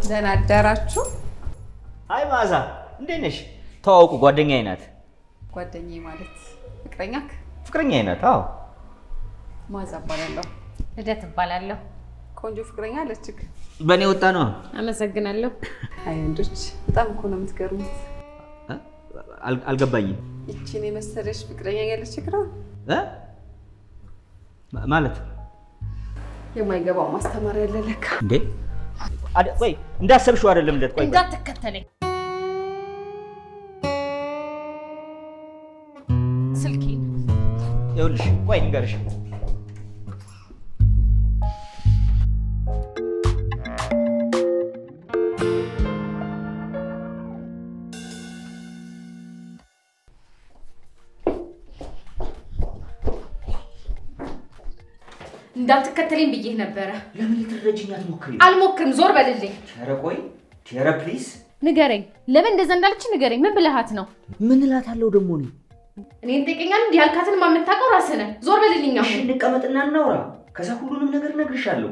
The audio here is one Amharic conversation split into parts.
ደህና አደራችሁ። አይ መዓዛ እንዴት ነሽ? ተዋውቁ፣ ጓደኛዬ ናት። ጓደኛዬ ማለት ፍቅረኛክ? ፍቅረኛዬ ናት። አዎ መዓዛ እባላለሁ። ልደት እባላለሁ። ቆንጆ ፍቅረኛ አለችክ? በእኔ ወጣ ነው። አመሰግናለሁ። አይ ወንዶች በጣም እኮ ነው የምትገርሙት። አል- አልገባኝም ይቺን የመሰለሽ ፍቅረኛ ያለችክ ነው እ? ማ- ማለት የማይገባው ማስተማር ያለ ለካ። እንዴ አደ- ቆይ እንዳሰብሽው አይደለም ልደት። ቆይ ቆይ። እንዳትከተለኝ። ስልኬን ይኸውልሽ ቆይ ንገርሽ እንዳትከተለኝ ብዬህ ነበረ። ለምን ልትረጅኝ አትሞክሪ? አልሞክርም። ዞር በልልኝ። ኧረ ቆይ ኧረ ፕሊዝ ንገረኝ። ለምን እንደዛ እንዳለች ንገረኝ። ምን ብልሃት ነው? ምን እላታለሁ ደግሞ እኔ? እኔን ጠይቀኛል። እንዲህ ያልካትን የምታውቀው ራስህ ነህ። ዞር በልልኝ እሺ አሁን። እንቀመጥና እናውራ። ከዛ ሁሉንም ነገር እነግርሻለሁ።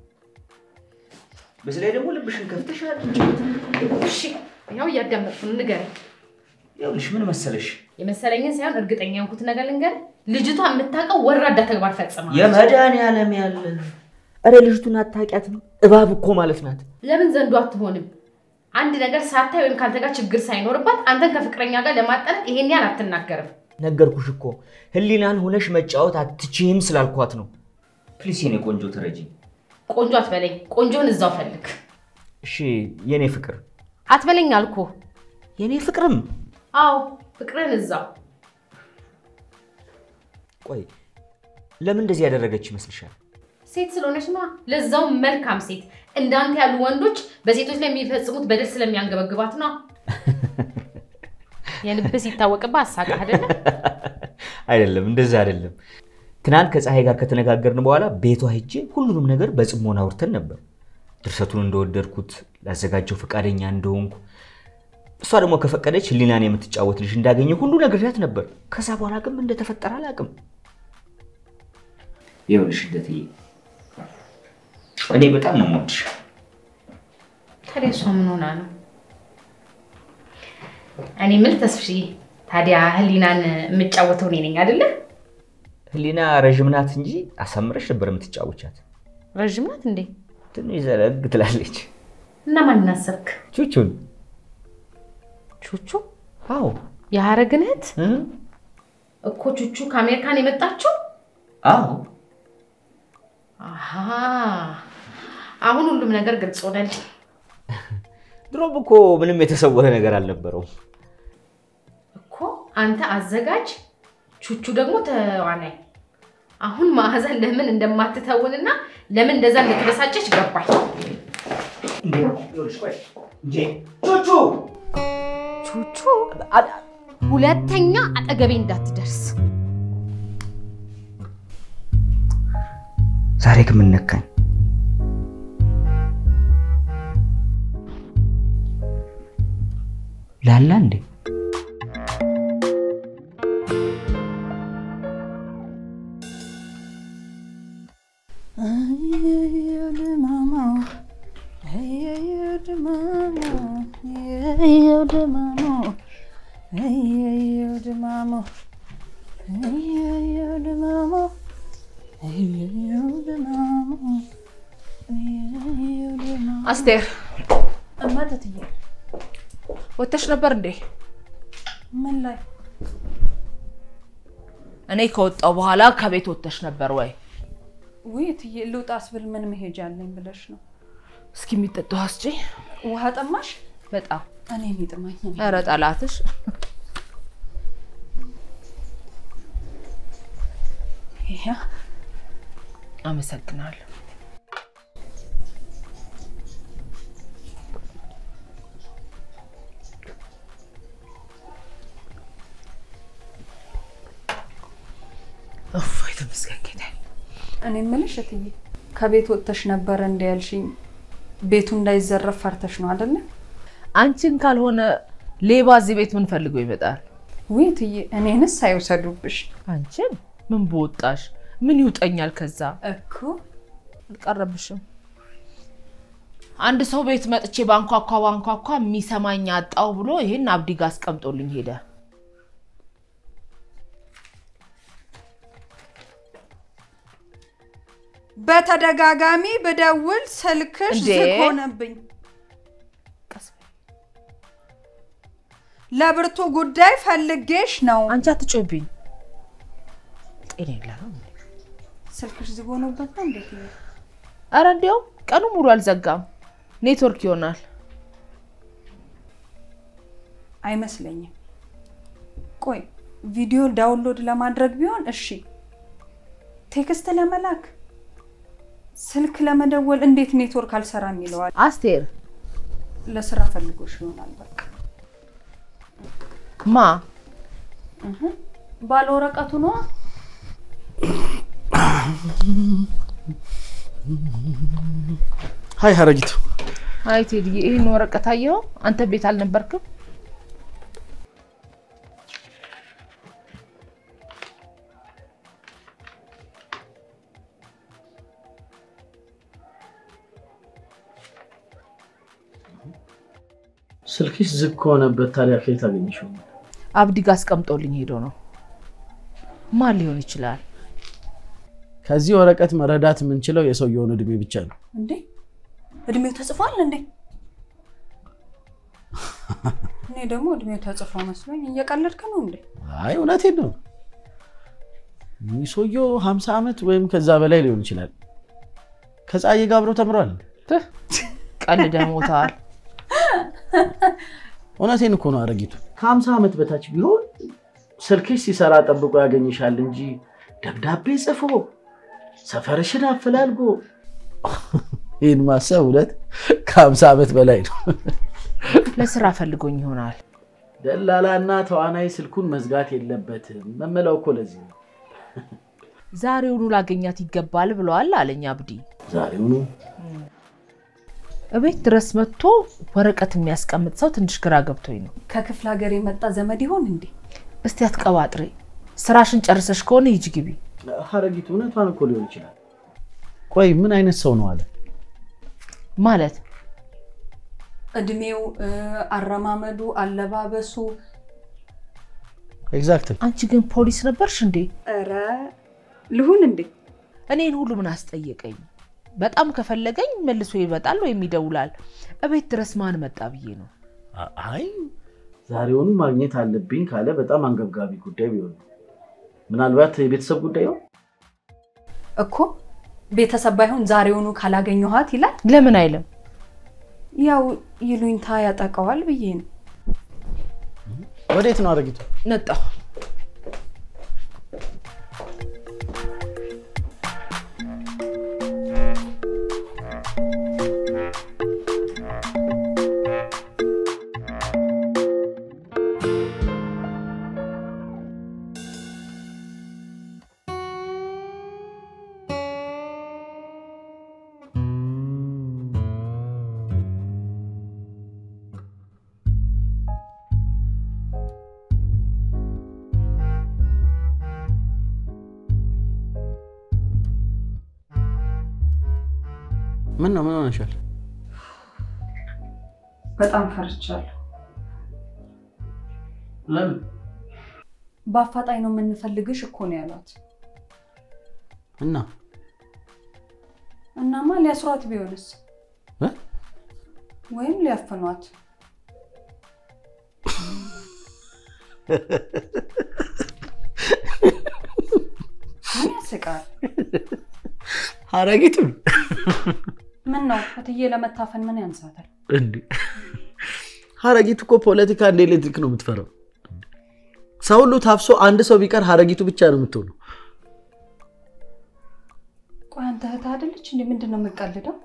በዚህ ላይ ደግሞ ልብሽን ከፍተሽ አድምጪበትም። እሺ ያው እያዳመጥኩ ነው። ንገረኝ። ይኸውልሽ ምን መሰለሽ የመሰለኝን ሳይሆን እርግጠኛ የሆንኩት ነገር ልንገርህ። ልጅቷ የምታውቀው ወራዳ ተግባር ፈጽማ የመድኃኒዓለም ያለ ኧረ ልጅቱን አታውቂያትም? እባብ እኮ ማለት ናት። ለምን ዘንዶ አትሆንም? አንድ ነገር ሳታይ ወይም ከአንተ ጋር ችግር ሳይኖርባት አንተን ከፍቅረኛ ጋር ለማጣላት ይሄን ያህል አትናገርም። ነገርኩሽ እኮ ህሊናን ሆነሽ መጫወት አትችይም ስላልኳት ነው። ፕሊስ የኔ ቆንጆ ተረጂኝ። ቆንጆ አትበለኝ። ቆንጆን እዛው ፈልግ። እሺ የኔ ፍቅር፣ አትበለኝ አልኩ። የኔ ፍቅርም አዎ ፍቅርን እዛው። ቆይ ለምን እንደዚህ ያደረገች ይመስልሻል? ሴት ስለሆነች ነዋ። ለዛው መልካም ሴት። እንዳንተ ያሉ ወንዶች በሴቶች ላይ የሚፈጽሙት በደል ስለሚያንገበግባት ነው። የልብ ሲታወቅብህ አሳቃህ አይደለ? አይደለም፣ እንደዛ አይደለም። ትናንት ከፀሐይ ጋር ከተነጋገርን በኋላ ቤቷ ሄጄ ሁሉንም ነገር በጽሞና አውርተን ነበር። ድርሰቱን እንደወደድኩት፣ ላዘጋጀው ፈቃደኛ እንደሆንኩ፣ እሷ ደግሞ ከፈቀደች ህሊናን የምትጫወት ልጅ እንዳገኘ ሁሉ ነግሬያት ነበር። ከዛ በኋላ ግን ምን እንደተፈጠረ አላውቅም። ይኸውልሽ ልደትዬ፣ እኔ በጣም ነው የምወድሽ። ታዲያ እሷ ምን ሆና ነው? እኔ የምልህ ተስፍሽ፣ ታዲያ ህሊናን የምጫወተው እኔ ነኝ አይደለ? ህሊና ረዥም ናት እንጂ አሳምረሽ ነበር የምትጫወቻት። ረዥም ናት እንዴ? ትንሽ ዘለግ ትላለች። እና ማንን አሰብክ? ቹቹን ቹቹ አዎ የሀረግን እህት እ? እኮ ቹቹ ከአሜሪካን የመጣችው? አዎ አሃ አሁን ሁሉም ነገር ግልጽ ሆነልኝ። ድሮም እኮ ምንም የተሰወረ ነገር አልነበረውም። እኮ አንተ አዘጋጅ፣ ቹቹ ደግሞ ተዋናይ። አሁን ማዕዛን ለምን እንደማትተውንና ለምን እንደዛ እንደተበሳጨች ገባኝ። ቹቹ ቹቹ ሁለተኛ አጠገቤ እንዳትደርስ። ዛሬ ግን ምን ነካኝ? ላላ እንዴ? አስቴር እማትትዬ ወተሽ ነበር እንዴ? ምን ላይ እኔ ከወጣው በኋላ ከቤት ወተሽ ነበር ወይ? ውይ እትዬ ልውጣ ስብል ምን መሄጃ አለኝ ብለሽ ነው? እስኪ የሚጠጣው አስጪ። ውሃ ጠማሽ? በጣም እኔን ይጥማኝ። ኧረ ጠላትሽ። ይሄ አመሰግናለሁ። እፎይ ተመስገን ጌታዬ። እኔ የምልሽ እትዬ ከቤት ወጥተሽ ነበረ እንደ ያልሽኝ ቤቱ እንዳይዘረፍ ፈርተሽ ነው አይደለ? አንቺን ካልሆነ ሌባ እዚህ ቤት ምን ፈልጎ ይመጣል? ውይ እትዬ እኔንስ አይውሰዱብሽ አንቺን ምን በወጣሽ? ምን ይውጠኛል? ከዛ እኮ አልቀረብሽም። አንድ ሰው ቤት መጥቼ ባንኳኳ ባንኳኳ የሚሰማኝ አጣው ብሎ ይሄን አብዲ ጋር አስቀምጦልኝ ሄደ። በተደጋጋሚ ብደውል ስልክሽ እንዴ? ዝግ ሆነብኝ። ቀስ በይ። ለብርቱ ጉዳይ ፈልጌሽ ነው። አንቺ አትጮብኝ። ጤና የለህም። ስልክሽ ዝግ ሆኖበት ነው እንዴት? አረ እንዲያውም ቀኑ ሙሉ አልዘጋም። ኔትወርክ ይሆናል። አይመስለኝም። ቆይ ቪዲዮ ዳውንሎድ ለማድረግ ቢሆን እሺ፣ ቴክስት ለመላክ ስልክ ለመደወል እንዴት ኔትወርክ አልሰራም ይለዋል? አስቴር ለስራ ፈልጎሽ ይሆናል። በቃ ማ ባለ ወረቀቱ ነዋ። ሀይ ሀረጊቱ አይ ቴዲዬ፣ ይህን ወረቀት አየኸው? አንተ ቤት አልነበርክም? ስልክሽ ዝግ ከሆነበት ታዲያ ከየት አገኘሽው? አብዲ ጋር አስቀምጦልኝ ሄዶ ነው። ማን ሊሆን ይችላል? ከዚህ ወረቀት መረዳት የምንችለው የሰውየውን እድሜ ብቻ ነው። እንዴ እድሜው ተጽፏል እንዴ? እኔ ደግሞ እድሜው ተጽፎ መስሎኝ እየቀለድክ ነው እንዴ? አይ እውነቴን ነው። ይህ ሰውየው ሀምሳ ዓመት ወይም ከዛ በላይ ሊሆን ይችላል። ከፀሐዬ ጋር አብረው ተምሯል። ትህ፣ ቀልደህ ሞተዋል። እውነቴን እኮ ነው አረጊቱ። ከሀምሳ ዓመት በታች ቢሆን ስልክሽ ሲሰራ ጠብቆ ያገኝሻል እንጂ ደብዳቤ ጽፎ ሰፈርሽን አፈላልጎ ይህን ማሰብ እውነት ከሀምሳ ዓመት በላይ ነው። ለስራ ፈልጎኝ ይሆናል። ደላላና ተዋናይ ስልኩን መዝጋት የለበትም መመላው እኮ ለዚህ ነው። ዛሬውኑ ላገኛት ይገባል ብለዋል አለኝ አብዲ። ዛሬውኑ እቤት ድረስ መጥቶ ወረቀት የሚያስቀምጥ ሰው ትንሽ ግራ ገብቶኝ ነው። ከክፍለ ሀገር የመጣ ዘመድ ይሆን እንዴ? እስቲ አትቀባጥሬ፣ ስራሽን ጨርሰሽ ከሆነ ሂጂ ግቢ። ሀረጊቱ እውነቷን እኮ ሊሆን ይችላል። ቆይ ምን አይነት ሰው ነው አለ? ማለት እድሜው፣ እ፣ አረማመዱ፣ አለባበሱ ኤግዛክት አንቺ ግን ፖሊስ ነበርሽ እንዴ? ኧረ ልሁን እንዴ? እኔን ሁሉ ምን አስጠየቀኝ? በጣም ከፈለገኝ መልሶ ይመጣል ወይም ይደውላል። እቤት ድረስ ማን መጣ ብዬ ነው። አይ ዛሬውኑ ማግኘት አለብኝ ካለ በጣም አንገብጋቢ ጉዳይ ቢሆን ነው። ምናልባት የቤተሰብ ጉዳይ ነው። እኮ ቤተሰብ ባይሆን ዛሬውኑ ካላገኘኋት ይላል። ለምን አይልም? ያው ይሉኝታ ያጠቃዋል ብዬ ነው። ወዴት ነው አረጊቱ? ነጣሁ። ምን ነው ምን ሆነሻል? በጣም ፈርቻለሁ። ለምን? በአፋጣኝ ነው የምንፈልግሽ እኮ ነው ያሏት። እና እናማ ሊያስሯት ቢሆንስ እ? ወይም ሊያፍኗት ምን ያስቃል? አረጊቱ ምን ነው እትዬ ለመታፈን ምን ያንሳታል? እንዴ ሀረጊቱ እኮ ፖለቲካ እንደ ኤሌክትሪክ ነው የምትፈራው። ሰው ሁሉ ታፍሶ አንድ ሰው ቢቀር ሀረጊቱ ብቻ ነው የምትሆነው። ቆይ አንተ እህት አይደለች እንዴ? ምንድን ነው የምቀልደው?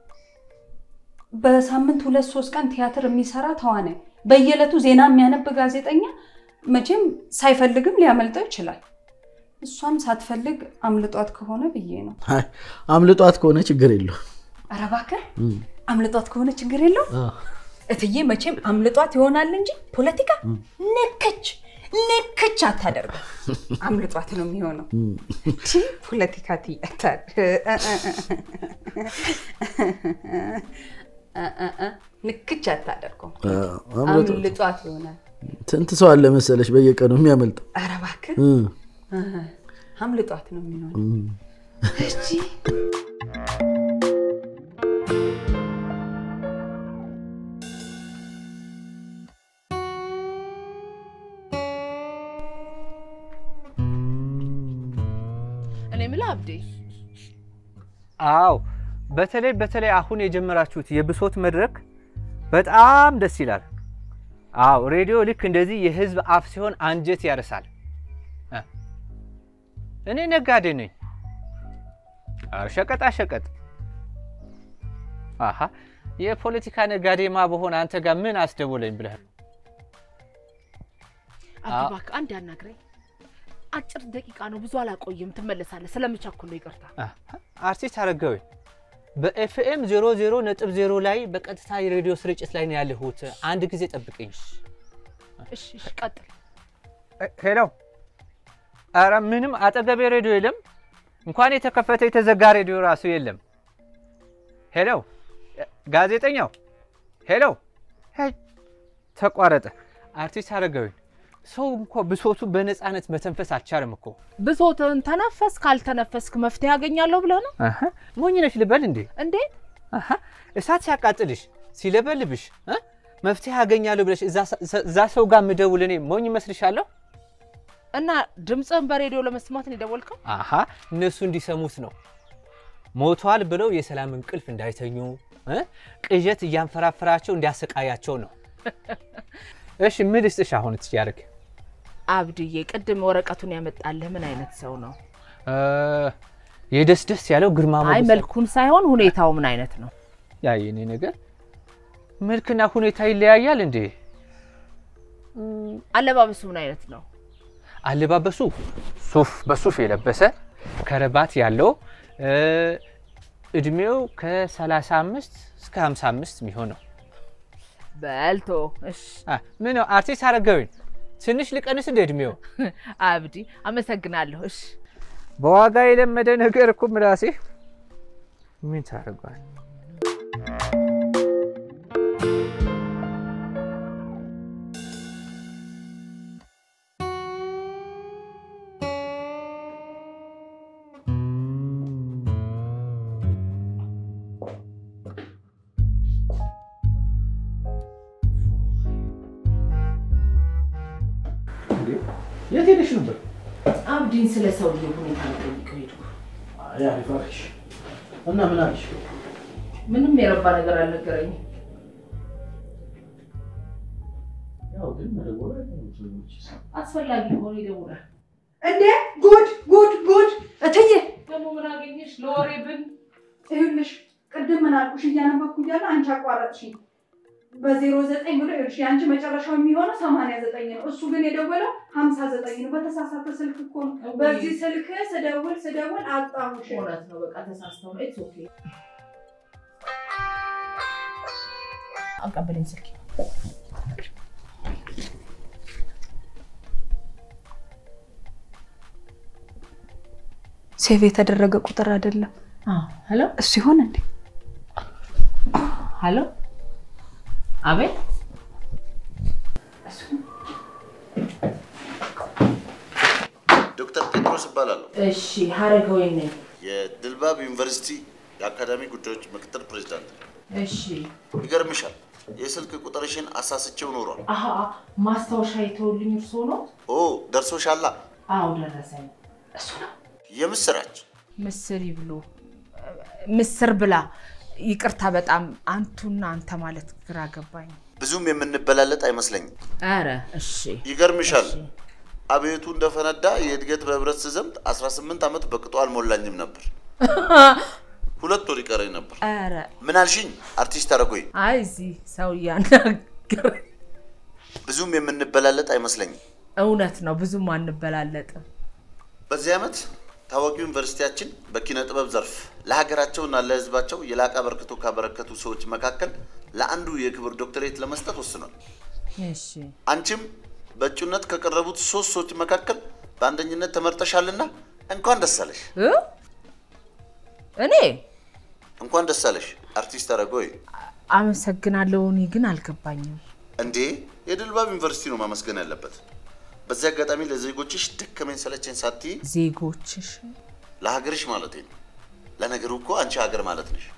በሳምንት ሁለት ሶስት ቀን ቲያትር የሚሰራ ተዋናይ፣ በየዕለቱ ዜና የሚያነብ ጋዜጠኛ መቼም ሳይፈልግም ሊያመልጠው ይችላል። እሷም ሳትፈልግ አምልጧት ከሆነ ብዬ ነው። አይ፣ አምልጧት ከሆነ ችግር የለውም። ኧረ እባክህ አምልጧት ከሆነ ችግር የለውም። አዎ። እትዬ መቼም አምልጧት ይሆናል እንጂ ፖለቲካ ነከች ነከች አታደርገው። አምልጧት ነው የሚሆነው። ቺ ፖለቲካ ትያታል። እ እ እ ንክች አታደርገውም። አምልጦ አምልጧት ይሆናል። ስንት ሰው አለ መሰለሽ በየቀኑ የሚያመልጠው ኧረ እባክህ እ፣ እ፣ አምልጧት ነው የሚሆነው። እሺ እኔ የምልህ አብዴ አዎ በተለይ በተለይ አሁን የጀመራችሁት የብሶት መድረክ በጣም ደስ ይላል። አዎ ሬዲዮ ልክ እንደዚህ የህዝብ አፍ ሲሆን አንጀት ያርሳል። እ እኔ ነጋዴ ነኝ። አዎ ሸቀጣ ሸቀጥ። አሀ የፖለቲካ ነጋዴማ በሆነ አንተ ጋር ምን አስደወለኝ ብለህ ነው? አብዲ አዎ። እባክህ አንድ ያናግረኝ። አጭር ደቂቃ ነው፣ ብዙ አላቆይም። ትመለሳለህ። ስለምቸኩል ነው፣ ይቅርታ። አሀ፣ አርቲስት አረጋዊ በኤፍኤም 00 ነጥብ 0 ላይ በቀጥታ የሬዲዮ ስርጭት ላይ ነው ያለሁት። አንድ ጊዜ ጠብቅኝ። እሺ፣ እሺ፣ ቀጥል። ሄሎ። ኧረ ምንም አጠገቤ ሬዲዮ የለም። እንኳን የተከፈተ የተዘጋ ሬዲዮ ራሱ የለም። ሄሎ ጋዜጠኛው፣ ሄሎ። ሄይ፣ ተቋረጠ። አርቲስት አረጋዊ ሰው እንኳ ብሶቱ በነፃነት መተንፈስ አልቻለም እኮ። ብሶትህን ተነፈስ፣ ካልተነፈስክ መፍትሄ ያገኛለሁ ብለህ ነው አሀ፣ ሞኝ ነሽ ልበል እንዴ? እንዴ? አሀ፣ እሳት ሲያቃጥልሽ ሲለበልብሽ እ? መፍትሄ ያገኛለሁ ብለሽ እዛ ሰ- እዛ ሰው ጋር ምደውል እኔ ሞኝ መስልሻለሁ? እና ድምፅህን በሬዲዮ ለመስማት ነው የደወልከው? አሀ እነሱ እንዲሰሙት ነው። ሞቷል ብለው የሰላም እንቅልፍ እንዳይተኙ እ? ቅዠት እያንፈራፈራቸው እንዲያሰቃያቸው ነው። እሺ ምን ልስጥሽ አሁን ትያርግ አብድዬ፣ ቅድም ወረቀቱን ያመጣልህ ምን አይነት ሰው ነው? የደስ ደስ ያለው ግርማ አይ ሞገስ መልኩን ሳይሆን ሁኔታው ምን አይነት ነው? ያ የኔ ነገር መልክና ሁኔታ ይለያያል እንዴ? አለባበሱ ምን አይነት ነው? አለባበሱ ሱፍ በሱፍ የለበሰ ከረባት ያለው እ፣ እድሜው ከ35 እስከ 55 የሚሆን ነው። በልቶ እሺ። አ፣ ምን ነው አርቲስት አረጋዊን ትንሽ ልቀንስ እንደ እድሜው አብዲ አመሰግናለሁ። እሺ በዋጋ የለመደ ነገር እኮ ምላሴ ምን ታደርጓል? የት ሄደሽ ነበር? አብዲን ስለ ሰውዬው ሁኔታ ልጠይቀው ሄድኩ። አሪፍ አልሽ እና ምን አልሽ? ምንም የረባ ነገር አልነገረኝም። ያው ግን መደወል አይቀርም ሰዎች አስፈላጊ ከሆነ ይደውላል። እንዴ ጉድ ጉድ ጉድ! እትዬ ደግሞ ምን አገኘሽ? ለወሬ ብን ይኸውልሽ ቅድም ምን አልኩሽ እያነበብኩ እያለ አንቺ አቋረጥሽኝ። በዜሮ ዘጠኝ ብሎ ይኸውልሽ የአንቺ መጨረሻው የሚሆነው ሰማንያ ዘጠኝ ነው። እሱ ግን የደወለው ሀምሳ ዘጠኝ ነው። በተሳሳተ ስልክ እኮ ነው። በዚህ ስልክ ስደውል ስደውል አጣሁሽ። እውነት ነው። በቃ ተሳስተው ነው። ኢትስ ኦኬ። አቀበለኝ ስልክ ሴቭ የተደረገ ቁጥር አይደለም ሄሎ እሱ ይሆን እንዴ? ሄሎ፣ አቤት። ዶክተር ጴጥሮስ እባላለሁ። እሺ፣ ሀረገወይን ነኝ። የድልባብ ዩኒቨርሲቲ የአካዳሚ ጉዳዮች ምክትል ፕሬዚዳንት ነኝ። እሺ። ይገርምሻል፣ የስልክ ቁጥርሽን አሳስቼው ኖሯል። አሀ ማስታወሻ የተውልኝ እርስዎ ነው? ኦ ደርሶሻላ? አዎ ደረሰኝ። እሱ ነው። የምስራች ምስር ይብሉ። ምስር ብላ። ይቅርታ በጣም አንቱና አንተ ማለት ግራ ገባኝ። ብዙም የምንበላለጥ አይመስለኝም። ኧረ እሺ ይገርምሻል፣ እሺ። አብዮቱ እንደፈነዳ የእድገት በህብረት ስዘምት 18 ዓመት በቅጡ አልሞላኝም ነበር። ሁለት ወር ይቀረኝ ነበር። ኧረ ምን አልሽኝ? አርቲስት አረጎይ አይ እዚህ ሰው እያናገረ ብዙም የምንበላለጥ አይመስለኝም። እውነት ነው። ብዙም አንበላለጥም። በዚህ ዓመት ታዋቂው ዩኒቨርሲቲያችን በኪነ ጥበብ ዘርፍ ለሀገራቸውና ለሕዝባቸው የላቀ አበርክቶ ካበረከቱ ሰዎች መካከል ለአንዱ የክብር ዶክተሬት ለመስጠት ወስኗል። እሺ አንቺም በእጩነት ከቀረቡት ሶስት ሰዎች መካከል በአንደኝነት ተመርጠሻልና እንኳን ደስ አለሽ። እ? እኔ እንኳን ደስ አለሽ አርቲስት አረጎይ። አመሰግናለሁ። እኔ ግን አልገባኝም። እንዴ የድልባብ ዩኒቨርሲቲ ነው ማመስገን ያለበት። በዚህ አጋጣሚ ለዜጎችሽ ደከመኝ ሰለቸኝ ሳትይ ዜጎችሽ ለሀገርሽ ማለት ነው። ለነገሩ እኮ አንቺ ሀገር ማለት ነሽ።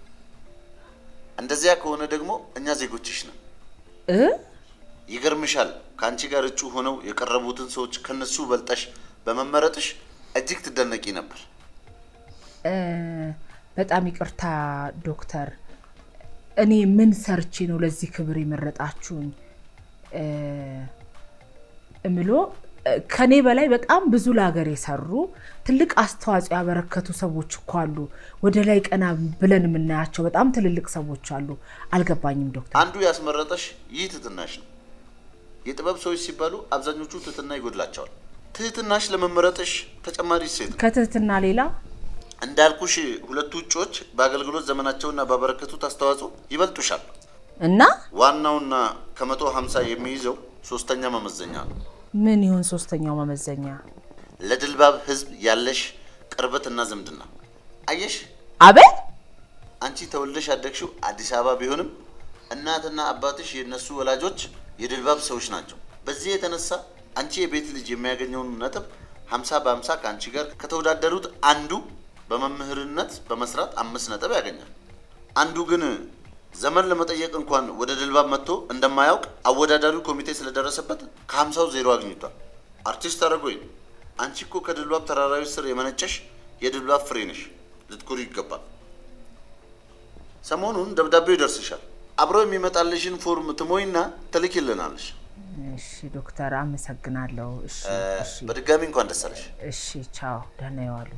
እንደዚያ ከሆነ ደግሞ እኛ ዜጎችሽ ነን። እ ይገርምሻል፣ ከአንቺ ጋር እጩ ሆነው የቀረቡትን ሰዎች ከነሱ በልጠሽ በመመረጥሽ እጅግ ትደነቂ ነበር። እ፣ በጣም ይቅርታ ዶክተር፣ እኔ ምን ሰርቼ ነው ለዚህ ክብር የመረጣችሁኝ? እ፣ እምሎ እ፣ ከኔ በላይ በጣም ብዙ ለሀገር የሰሩ ትልቅ አስተዋጽኦ ያበረከቱ ሰዎች እኮ አሉ። ወደ ላይ ቀና ብለን የምናያቸው በጣም ትልልቅ ሰዎች አሉ። አልገባኝም ዶክተር። አንዱ ያስመረጠሽ ይህ ትህትናሽ ነው። የጥበብ ሰዎች ሲባሉ አብዛኞቹ ትህትና ይጎድላቸዋል። ትህትናሽ ለመመረጥሽ ተጨማሪ እሴት ነው። ከትህትና ሌላ እንዳልኩሽ ሁለቱ እጩዎች በአገልግሎት ዘመናቸውና ባበረከቱት አስተዋጽኦ ይበልጡሻል። እና ዋናውና ከመቶ ሀምሳ የሚይዘው ሶስተኛ መመዘኛ ነው። ምን ይሁን ሶስተኛው መመዘኛ? ለድልባብ ህዝብ ያለሽ ቅርበትና ዝምድና። አየሽ አቤት አንቺ ተወልደሽ ያደግሽው አዲስ አበባ ቢሆንም እናትና አባትሽ የእነሱ ወላጆች የድልባብ ሰዎች ናቸው። በዚህ የተነሳ አንቺ የቤት ልጅ የሚያገኘውን ነጥብ ሀምሳ በሀምሳ ከአንቺ ጋር ከተወዳደሩት አንዱ በመምህርነት በመስራት አምስት ነጥብ ያገኛል። አንዱ ግን ዘመን ለመጠየቅ እንኳን ወደ ድልባብ መጥቶ እንደማያውቅ አወዳዳሪው ኮሚቴ ስለደረሰበት ከሀምሳው ዜሮ አግኝቷል። አርቲስት አረጎይ አንቺ እኮ ከድልባብ ተራራዎች ስር የመነጨሽ የድልባብ ፍሬ ነሽ። ልትኮሪ ይገባል። ሰሞኑን ደብዳቤው ይደርስሻል። አብሮ የሚመጣልሽን ፎርም ትሞይና ትልኪልናለሽ። እሺ ዶክተር አመሰግናለሁ። እሺ እሺ በድጋሚ እንኳን ደስ አለሽ። እሺ ቻው፣ ደህና ይዋሉ።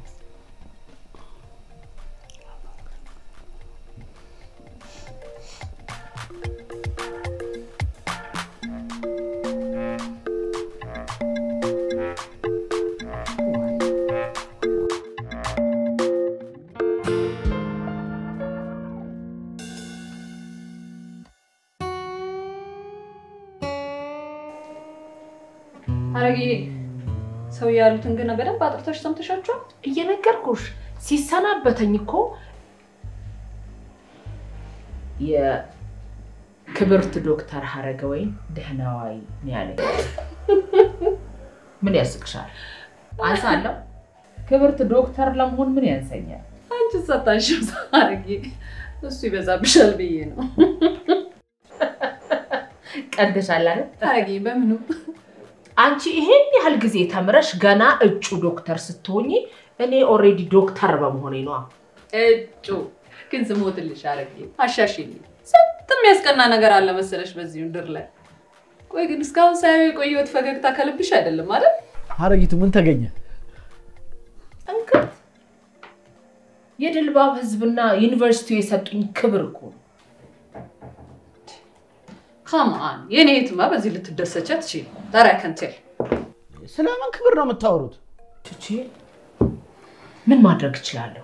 አረግዬ ሰው ያሉትን ግን በደንብ አጥርቶች ሰምተሻቸዋል? እየነገርኩሽ ሲሰናበተኝ እኮ የክብርት ዶክተር ሀረገወይን ደህና ዋይ ነው ያለኝ። ምን ያስቅሻል? አንሳለሁ? ክብርት ዶክተር ለመሆን ምን ያንሰኛል? አንቺ ሰታሽም አረጌ እሱ ይበዛብሻል ብዬ ነው። ቀልደሻል አይደል? አረጌ በምኑ አንቺ ይሄን ያህል ጊዜ ተምረሽ ገና እጩ ዶክተር ስትሆኚ እኔ ኦልሬዲ ዶክተር በመሆኔ ነዋ። እጩ ግን ስሞትልሽ አረጌ አሻሽልኝ። ስንት የሚያስቀና ነገር አለ መሰለሽ በዚህ ምድር ላይ። ቆይ ግን እስካሁን ሳየው የቆየሁት ፈገግታ ከልብሽ አይደለም አይደል? ሀረጊቱ ምን ተገኘ? እንክት የድልባብ ህዝብና ዩኒቨርሲቲው የሰጡኝ ክብር እኮ ነው። ካማን የኔ የትማ በዚህ ልትደሰች አትችይም። ታዲያ ከንቴል ስለምን ክብር ነው የምታወሩት? ቹቺ ምን ማድረግ እችላለሁ?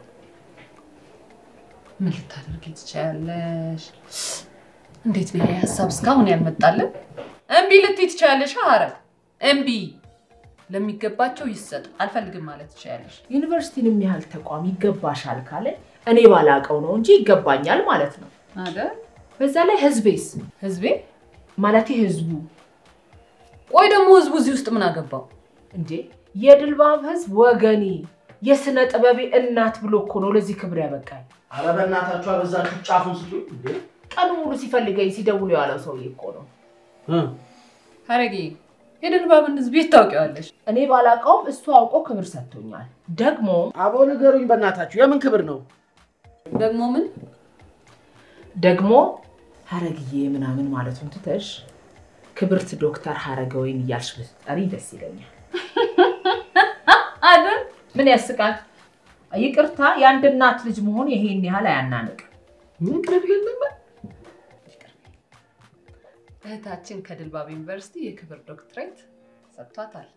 ምን ልታደርጊ ትችያለሽ? እንዴት ነው ይሄ ሀሳብ እስካሁን ያልመጣልን? እምቢ ልትይ ትችያለሽ። ሀረግ እምቢ ለሚገባቸው ይሰጥ አልፈልግም ማለት ትችያለሽ። ዩኒቨርሲቲን የሚያህል ተቋም ይገባሻል ካለ እኔ ባላቀው ነው እንጂ ይገባኛል ማለት ነው። አይደል በዛ ላይ ህዝቤስ ህዝቤ? ማለቴ ህዝቡ ቆይ ደግሞ ህዝቡ እዚህ ውስጥ ምን አገባው? እንዴ የድልባብ ህዝብ ወገኔ የስነ ጥበቤ እናት ብሎ እኮ ነው ለዚህ ክብር ያበቃል። ኧረ በእናታችሁ አበዛችሁ፣ ጫፉን ስጡ እንዴ! ቀኑ ሙሉ ሲፈልገኝ ሲደውሉ የዋለው ሰውዬ እኮ ነው። እ ሀረጌ የድልባብን ህዝብ የት ታውቂዋለሽ? እኔ ባላቀውም እሱ አውቆ ክብር ሰጥቶኛል። ደግሞ አቦ ንገሩኝ በእናታችሁ የምን ክብር ነው? ደግሞ ምን ደግሞ ሀረግዬ ምናምን ማለቱን ትተሽ ክብርት ዶክተር ሀረገወይን እያልሽ ብትጠሪ ደስ ይለኛል። አይደል ምን ያስቃል? ይቅርታ የአንድ እናት ልጅ መሆን ይሄን ያህል አያናንቅም። ምን ቅርብ የለም እህታችን ከድልባብ ዩኒቨርሲቲ የክብር ዶክትሬት ሰጥቷታል።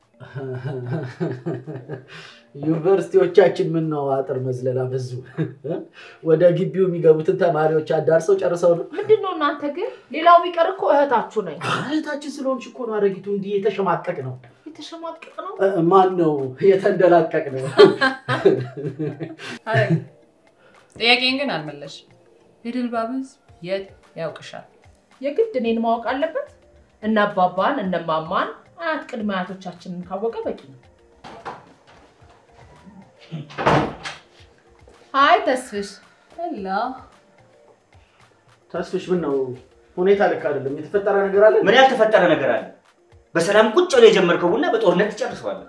ዩኒቨርሲቲዎቻችን ምን ነው አጥር መዝለላ በዙ። ወደ ግቢው የሚገቡትን ተማሪዎች አዳርሰው ጨርሰው ነው። ምንድን ነው እናንተ ግን? ሌላው ቢቀር እኮ እህታችሁ ነኝ። እህታችን ስለሆንሽ እኮ ነው አረጊቱ እንዲህ የተሸማቀቅ ነው። የተሸማቀቅ ነው። እ- ማን ነው የተንደላቀቅ ነው? ሀረግ ጥያቄን ግን አልመለሽ። የድልባብ ህዝብ የት ያውቅሻል? የግድ እኔን ማወቅ አለበት? እነ አባባን እነ ማማን አያት ቅድመ አያቶቻችንን ካወቀ በቂ ነው። ሀይ ተስፍሽ። ሄሎ ተስፍሽ ምን ነው ሁኔታ ልክ አይደለም። የተፈጠረ ነገር አለ? ምን ያልተፈጠረ ነገር አለ? በሰላም ቁጭ ብለህ የጀመርከው ቡና በጦርነት ትጨርሰዋለህ።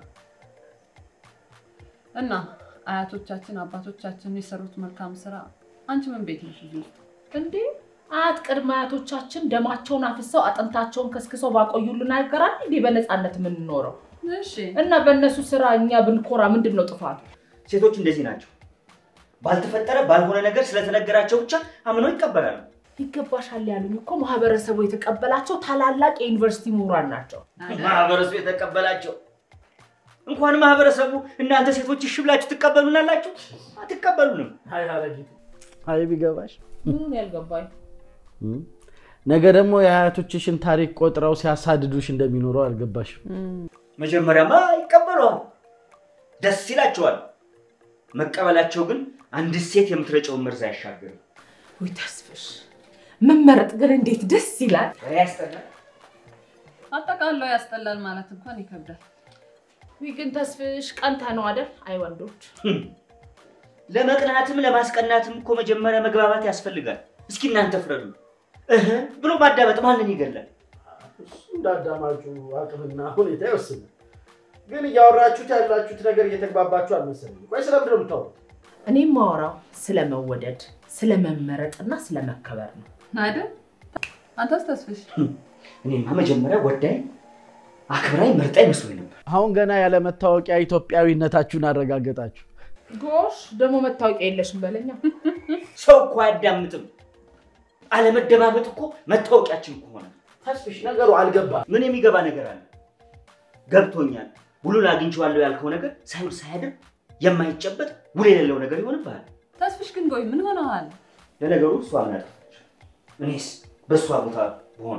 እና አያቶቻችን አባቶቻችን የሰሩት መልካም ስራ አንቺ ምን ቤት ነሽ? እዚህ ውስጥ? እንዴ አያት ቅድመ አያቶቻችን ደማቸውን አፍሰው አጥንታቸውን ከስክሰው ባቆዩልን አይገራል እንዴ በነፃነት የምንኖረው? እሺ እና በእነሱ ስራ እኛ ብንኮራ ምንድን ነው ጥፋቱ? ሴቶች እንደዚህ ናቸው። ባልተፈጠረ ባልሆነ ነገር ስለተነገራቸው ብቻ አምነው ይቀበላሉ። ይገባሻል ያሉኝ እኮ ማህበረሰቡ የተቀበላቸው ታላላቅ የዩኒቨርሲቲ ምሁራን ናቸው። ማህበረሰቡ የተቀበላቸው እንኳን ማህበረሰቡ እናንተ ሴቶች እሺ ብላችሁ ትቀበሉናላችሁ? አትቀበሉንም። አይ ሀረጊቱ፣ አይ ቢገባሽ ምኑን ያልገባኝ ነገ ደግሞ የአያቶችሽን ታሪክ ቆጥረው ሲያሳድዱሽ እንደሚኖረው አልገባሽም። መጀመሪያማ ይቀበለዋል፣ ደስ ይላቸዋል። መቀበላቸው ግን አንድ ሴት የምትረጨውን መርዝ አያሻግርም። ወይ ተስፍሽ መመረጥ ግን እንዴት ደስ ይላል። ያስጠላል። አጠቃለው ያስጠላል ማለት እንኳን ይከብዳል። ወይ ግን ተስፍሽ ቀንተ ነው አይደል? አይ ወንዶች ለመቅናትም ለማስቀናትም እኮ መጀመሪያ መግባባት ያስፈልጋል። እስኪ እናንተ ፍረዱ። እህ ብሎ ማዳመጥ ማንን ይገላል? እሱ እንዳዳማጩ አቅምና ሁኔታ ይወስናል። ግን እያወራችሁት ያላችሁት ነገር እየተግባባችሁ አልመሰለኝም። ቆይ ስለምንድን ነው የምታወሩት? እኔም ማወራው ስለመወደድ ስለመመረጥና ስለመከበር ነው። አይደል? አንተስ ተስፍሽ? እኔማ መጀመሪያ ወዳኝ አክብራኝ መርጣኝ መስሎኝ ነበር። አሁን ገና ያለ መታወቂያ ኢትዮጵያዊነታችሁን አረጋገጣችሁ። ጎሽ ደግሞ መታወቂያ የለሽም በለኛ። ሰው እኮ አያዳምጥም። አለመደማመጥ እኮ መታወቂያችን እኮ ሆነ። ተስፍሽ ነገሩ አልገባም። ምን የሚገባ ነገር አለ? ገብቶኛል። ውሉን አግኝቼዋለሁ ያልከው ነገር ሳይውል ሳያድር የማይጨበጥ ውል የሌለው ነገር ይሆንብሃል። ተስፍሽ ግን ቆይ ምን ሆነዋል? ለነገሩ እሷ ምን አጠፋች? እኔስ በእሷ ቦታ በሆነ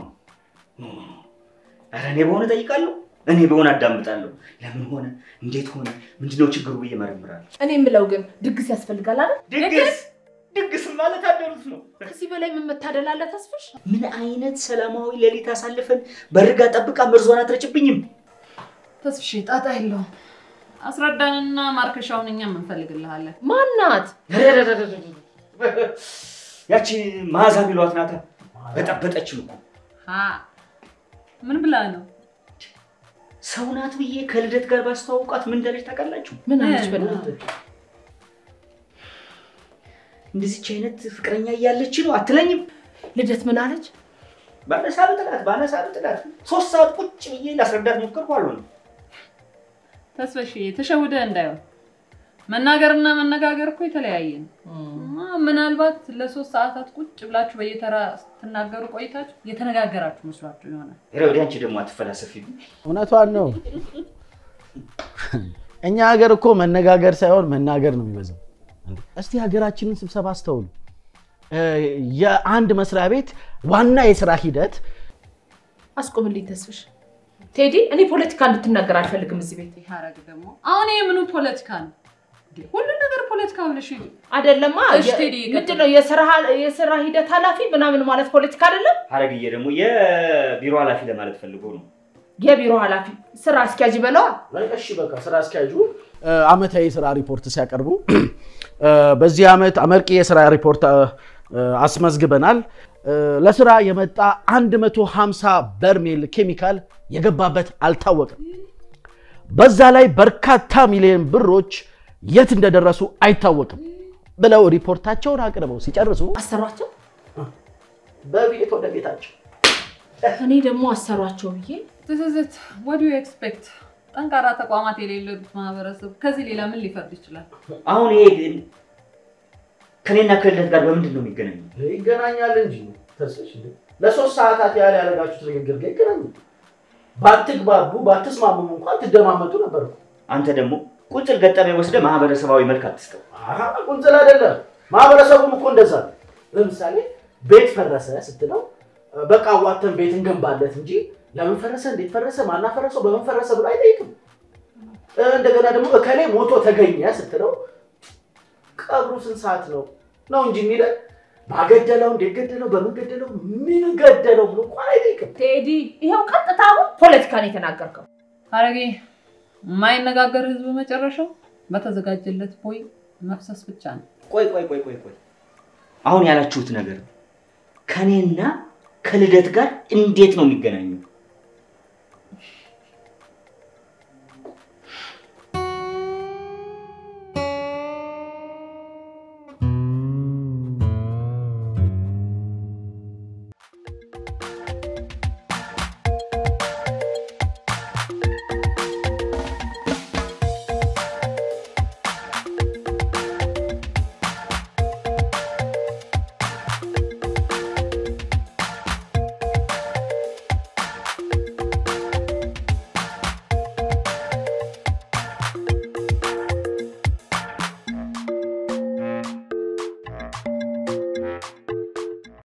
ኧረ እኔ በሆነ ጠይቃለሁ። እኔ በሆነ አዳምጣለሁ። ለምን ሆነ፣ እንዴት ሆነ፣ ምንድነው ችግሩ ብዬ መረምራለሁ። እኔ የምለው ግን ድግስ ያስፈልጋል አይደል? ድግስ ድግስ ማለት አደሩት ነው። ከዚህ በላይ ምን መታደል አለ ተስፍሽ? ምን አይነት ሰላማዊ ሌሊት አሳልፈን በርጋ ጠብቃ መርዟን አትረጭብኝም። ተስፍሽ ጣጣ የለውም። አስረዳንና ማርከሻውን እኛም እንፈልግልሃለን። ማናት? ያቺ መዓዛ የሚሏት ናታ። በጠበጠችን እኮ ሀ ምን ብላ ነው? ሰው ናት ብዬ ከልደት ጋር ባስተዋውቃት ምን እንዳለች ታውቃላችሁ? ምን አለች? እ፣ በእናትህ እንደዚች አይነት ፍቅረኛ እያለች ነው አትለኝም? ልደት ምን አለች? ባነሳ ብጥላት ባነሳ ብጥላት ሶስት ሰዓት ቁጭ ብዬ ላስረዳት ሞከርኩ፣ አልሆነም። ተስፍሽ ተሸውደ እንዳይሆን መናገርና መነጋገር እኮ የተለያየ ነው። አ፣ ምናልባት ለሶስት ሰዓታት ቁጭ ብላችሁ በየተራ ስትናገሩ ቆይታችሁ የተነጋገራችሁ መስሏችሁ ይሆናል። ኧረ ወዲያ አንቺ ደግሞ አትፈላሰፊ። እውነቷን ነው። እኛ ሀገር እኮ መነጋገር ሳይሆን መናገር ነው የሚበዛው። እስቲ ሀገራችንን ስብሰባ አስተውሉ። እ፣ የአንድ መስሪያ ቤት ዋና የስራ ሂደት አስቆምልኝ ተስፍሽ። ቴዲ እኔ ፖለቲካ እንድትናገር አልፈልግም እዚህ ቤት። ይህ ደግሞ አሁን ይህ ምኑ ፖለቲካ ነው? ሁሉ ነገር ፖለቲካ ብለሽ አይደለማ እሺ፣ ቴዲ ይቀጥል። ምንድን ነው የስራ የስራ ሂደት ኃላፊ ምናምን ማለት ፖለቲካ አይደለም። ሀረግዬ ደግሞ የቢሮ ኃላፊ ለማለት ፈልጎ ነው። የቢሮ ኃላፊ ስራ አስኪያጅ በለዋ። እሺ በቃ ስራ አስኪያጁ እ፣ አመታዊ የስራ ሪፖርት ሲያቀርቡ እ፣ በዚህ ዓመት አመርቂ የስራ ሪፖርት እ፣ አስመዝግበናል። እ፣ ለስራ የመጣ 150 በርሜል ኬሚካል የገባበት አልታወቅም። በዛ ላይ በርካታ ሚሊዮን ብሮች የት እንደደረሱ አይታወቅም ብለው ሪፖርታቸውን አቅርበው ሲጨርሱ አሰሯቸው። በቤት ወደ ቤታቸው እኔ ደግሞ አሰሯቸው ብዬ ትዝዝት ወዲ ኤክስፔክት ጠንካራ ተቋማት የሌሉት ማህበረሰብ ከዚህ ሌላ ምን ሊፈርድ ይችላል? አሁን ይሄ ግን ከኔና ከልደት ጋር በምንድን ነው የሚገናኘው? ይገናኛል እንጂ ተስሽ ለሶስት ሰዓታት ያህል ያደረጋችሁት ንግግር ጋር ይገናኛል። ባትግባቡ ባትስማሙም እንኳን ትደማመጡ ነበር እኮ። አንተ ደግሞ ቁንጽል ገጠመ ወስደ ማህበረሰባዊ መልክ አትስጠው። አሀ፣ ቁንጽል አይደለም። ማህበረሰቡም እኮ እንደዛ ነው። ለምሳሌ ቤት ፈረሰ ስትለው በቃ ዋተን ቤት እንገንባለት እንጂ ለምን ፈረሰ፣ እንዴት ፈረሰ፣ ማናፈረሰው፣ በምን ፈረሰ ብሎ አይጠይቅም። እንደገና ደግሞ እከሌ ሞቶ ተገኘ ስትለው ቀብሩ ስንት ሰዓት ነው ነው እንጂ የሚለን ባገደለው እንዴት ገደለው፣ በምን ገደለው፣ ምን ገደለው ብሎ እንኳን አይጠይቅም። ቴዲ ይኸው ቀጥታ አሁን ፖለቲካ ነው የተናገርከው። ሐረጌ የማይነጋገር ህዝብ መጨረሻው በተዘጋጀለት ቦይ መፍሰስ ብቻ ነው። ቆይ ቆይ ቆይ ቆይ ቆይ አሁን ያላችሁት ነገር ከኔና ከልደት ጋር እንዴት ነው የሚገናኘው?